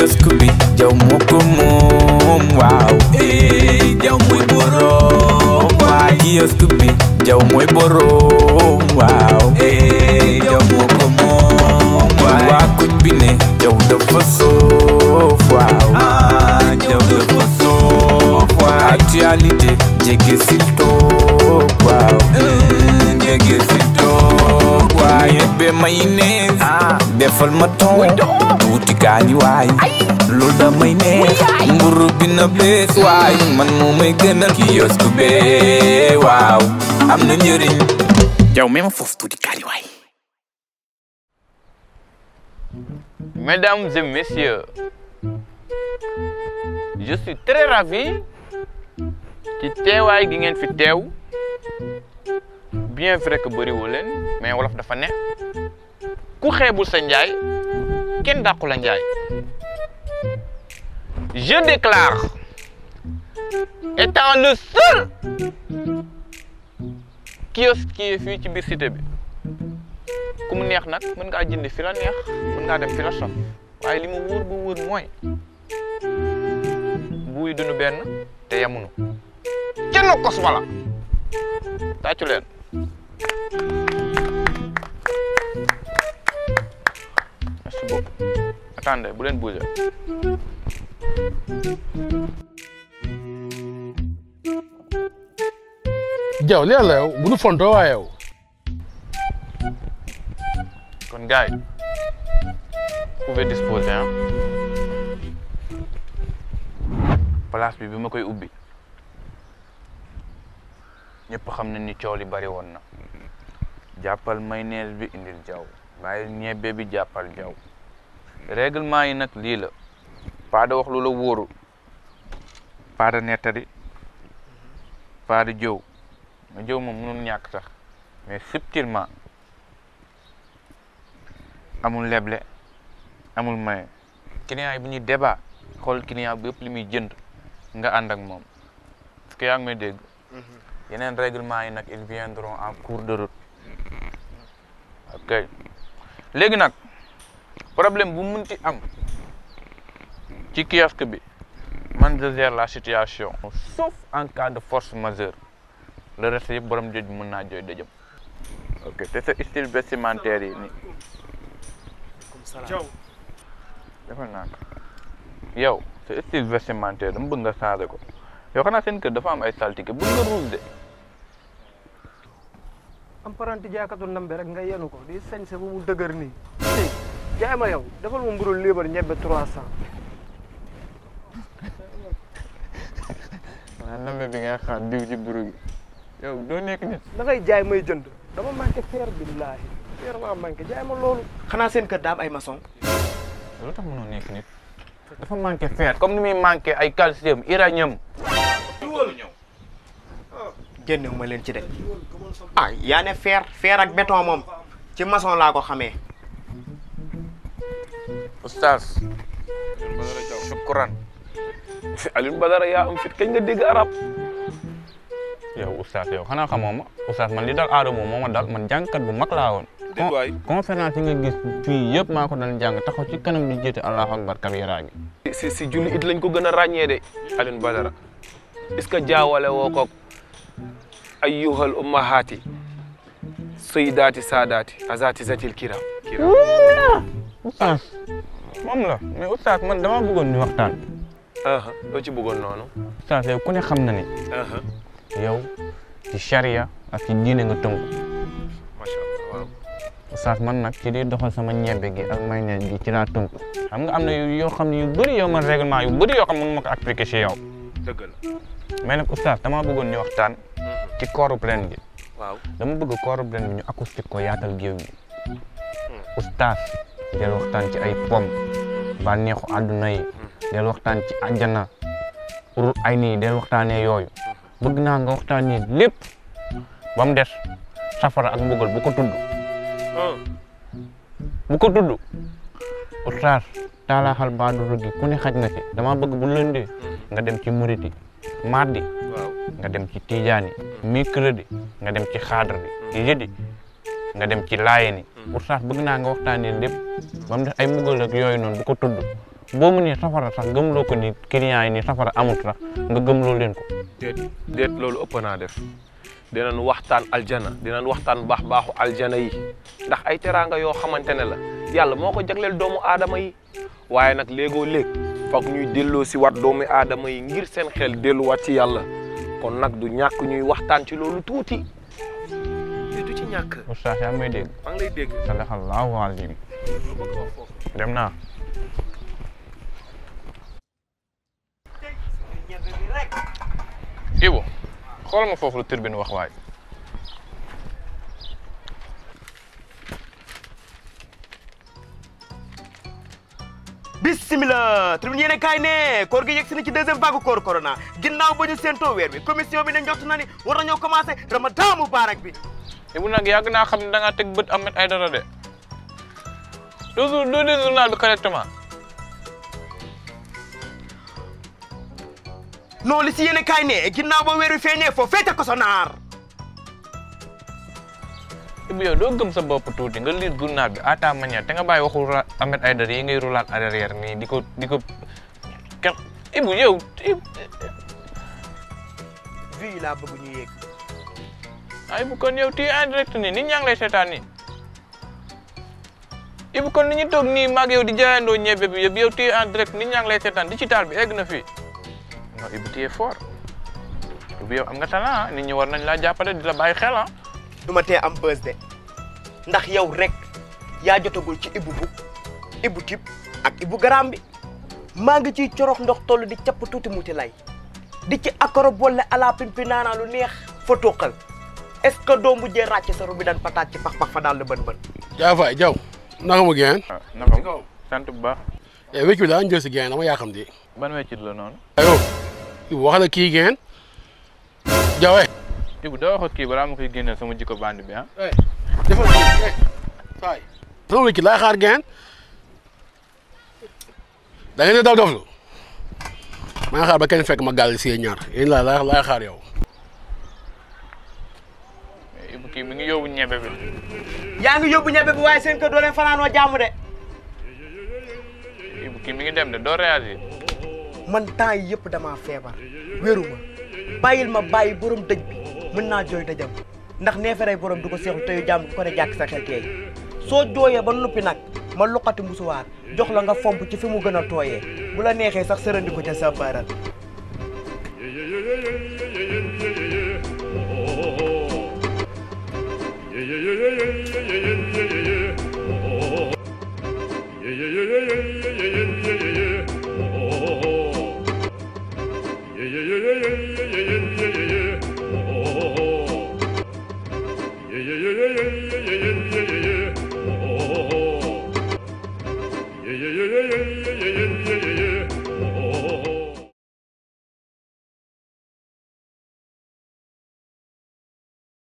kiosque bi jaw moo ko moom waaw eh jaw mooy borom waay kiosque bi jaw mooy borom waaw eh jaw moo ko moom waay waa kuñ bi ne jaw dafa soof waaw ah jaw dafa soof waay actualité jege sil toog waaw eh, jege sil toog waay ñebbe mayonnaise defal ma ton tuuti kaani waay loolu da may neex mburu bi na bees waay man moo may gënal kiosque bee waaw am na njëriñ jaw même foofu tuuti kaani waay Mesdames et messieurs, je suis très ravi ci teewaay gi ngeen fi teew bien vrai que bëriwu leen mais wolof dafa ne ku xeebul sa njaay kenn dàqu la njaay je déclare étant le seul kiosque qui est fii ci biir cité bi ku mu neex nag mën ngaa jënd fi la neex mën ngaa dem fi la sof waaye li mu wóor bu wóor mooy buy dunu benn te yemunu kenn kos wala tàccu leen merci beaucoup attendez bu leen bouger jaw li la yow bu nu fontoo waa yow kon gars yi vous pouvez disposer ah place bi bi ma koy ubbi ñëpp xam nañ ni coow li bari woon na jàppal mayonnaise bi indil jaw bàyyi ñebbe bi jàppal jaw règlement yi nag lii la pas de wax lu la wóoru pas de nettali pas de jëw ma jëw moom mënul ñàkk sax mais subtilement amul leble amul maye client yi bu ñuy débat xool client bi yëpp li muy jënd nga ànd ak moom parce que yaa ngi may dégg yeneen règlement yi nag ils viendront en cours de route ok léegi nag problème bu munti am ci kiosque bi man je gère la situation sauf en cas de force majeure le reste yëpp borom joj mën naa jooy dëjëm ok te sa style vestimentaire yi ni defal naa ko yow sa style vestimentaire dama bëgg nga changé ko yow xanaa seen kër dafa am ay saltige bëgg nga ruus de am paranti jaakatu ndambe rek nga yenu ko di sañse bu mu dëgër nii tey jaay ma yow defal ma mburu liibar ñebbe trois cent xanaa nambe bi nga xaar diw ci buru gi yow doo nekk nit da ngay jaay may jënd dama manqué fer billaahi fer maa manqué jaay ma loolu xanaa seen kër daa am ay maçon lu tax mënoo nekk nit dafa manqué fer comme ni muy manqué ay calcium uranium génnewu ma leen ci de ah yaa ne fer fer ak béton moom ci maçon laa ko xamee oustaz shukran Alioune Badara yaa am fit kañ nga dégg arab yow oustaz yow xanaa xamoo ma oustaz man li dal aadama moo ma dal man jàngkat bu mag laa woon waay conférence yi nga gis fii yëpp maa ko doon jàng taxaw ci kanam di jiite allahu akbar kabira gi si si julli it lañ ko gën a ràññee de Alioune Badara est-ce que jaawale woo ko ayyuhal ummahaati sayyidaati saadaati azati zatil kiram kiram oustaz moom la mais oustaz man dama bëggoon ñu waxtaan aha loo ci bëggoon noonu oustaz yow ku ne xam na ni aha yow ci charia ak ci diine nga tënku macha allah waaw oustaz man nag ci di doxal sama ñebbe gi ak mayonnaise gi ci laa tënku xam nga am na yu- yoo xam ne yu bëri yow man règlement yu bëri yoo xam ne mënu ma ko appliquer ci yow dëgg la mais nag oustaz dama bëggoon ñu waxtaan ci kooru ren gi waaw dama bëgg kooru ren bi ñu acoustique ko yaatal géew gi oustaz del waxtaan ci ay pom bànneexu àdduna yi del waxtaan ci àjjana pour ay nii del waxtaanee yooyu bëgg naa nga waxtaanee lépp ba mu des safara ak mbugal bu ko tudd bu ko tudd oustaz taalaaxal baaduru gi ku ne xaj na ci dama bëgg bu lëndee nga dem ci muriti mardi waaw nga dem ci tijaani mercredi nga dem ci xaadar bi jeudi nga dem ci laayeni oustaz bëgg naa nga waxtaanee lépp ba mu des ay mbugal ak yooyu noonu bu ko tudd boo mu nii safara sax gëmloo ko ni client yi ni safara amut sax nga gëmloo leen ko déet déet loolu ëpp naa def dinañ waxtaan aljana dinañ waxtaan baax baaxu aljana yi ndax ay teraanga yoo xamante ne la yàlla moo ko jagleel doomu aadama yi waaye nag léegoo léeg foog ñuy delloo si wat doomu aadama yi ngir seen xel delluwaat ci yàlla kon nag du ñàkk ñuy waxtaan ci loolu tuuti te du ci ñàkk oustaz yaa ngi may dégg maa ngi lay dégg sadaqallahu azim dem naa Ibu xoolal ma foofu lu turbine wax waay bismillah tribune yéene kaay ne koor gi yegg si na ci deuxième vague koor corona ginnaaw ba ñu séentoo weer bi commission bi ne njort na ni war nañoo commencé ramadan mubarak bi Ibu nag yàgg naa xam ne da ngaa teg bët Ahmed Aïdara de toujours doo dee journal bi correctement non li si yéene kaay ne ginnaaw ba weer wi feeñee foo feete ko sonaar Ibu yow doo gëm sa bopp tuuti nga lire journal bi à ta manière te nga bàyyi waxu ra- Ahmed Aïdara yi ngay roulaat arrière nii di ko di ko kenn Ibu yow vie laa bëgg ñu yéeg ay Ibu kon yow tii en direct nii nit ñaa ngi lay seetaan nii Ibu kon ni ñu toog nii maag yow di jaayandoo ñebe bi yëpp yow tii en direct nit ñaa ngi lay seetaan digital bi egg na fii non Ibu tii fort Ibu yow am nga talent ah nit ñi war nañ laa jàppale di la bàyyi xel ah. du ma tee am bës de ndax yow rek yaa jotagul ci ibu bu ibu tip ak ibu garam bi maa ngi ciy corox ndox toll di capp tuuti muti lay di ci akoro boole ala pimpi naanaa lu neex fa toqal est ce que doo mujjee ràcc sa rubi daan pataat ci pax pax fa daal la bën bën Jaa Faye Jaw naka mu geen waaw naka mu sant bu baax eh wéccu bi daa jël si geen dama yaa xam di ban weccit la noonu ayo Ibu wax la kii geen Jaw eh Ibu doo wax ak kii balaa ma koy génneel sama jikko bandi bi ah. defal kii eh Faye sama wéccu laay xaar geen da ngeen di daw doflu maa ngi xaar ba kenn fekk ma gàll si ñaar yéen laa laay laay xaar yow Ibu kii mi ngi yóbbu ñebe bi. yaa ngi yóbbu ñebe bi waaye seen kër doo leen fanaanoo jàmm de Ibu kii mi ngi dem de doo réagir. man temps yi yëpp damaa feebar wéru ma bàyyil ma bàyyi borom dëj bi mën naa jooy dëjam ndax neeferay borom du ko seexlu teyu jàmm bu ko ne jàkk sa xel teey soo jooyee ba noppi nag ma luqati musuwaar jox la nga fomp ci fi mu gën a tooyee bu la neexee sax sërandi ko ca sa baaral yeah, yeah, yeah, yeah, yeah, yeah, yeah.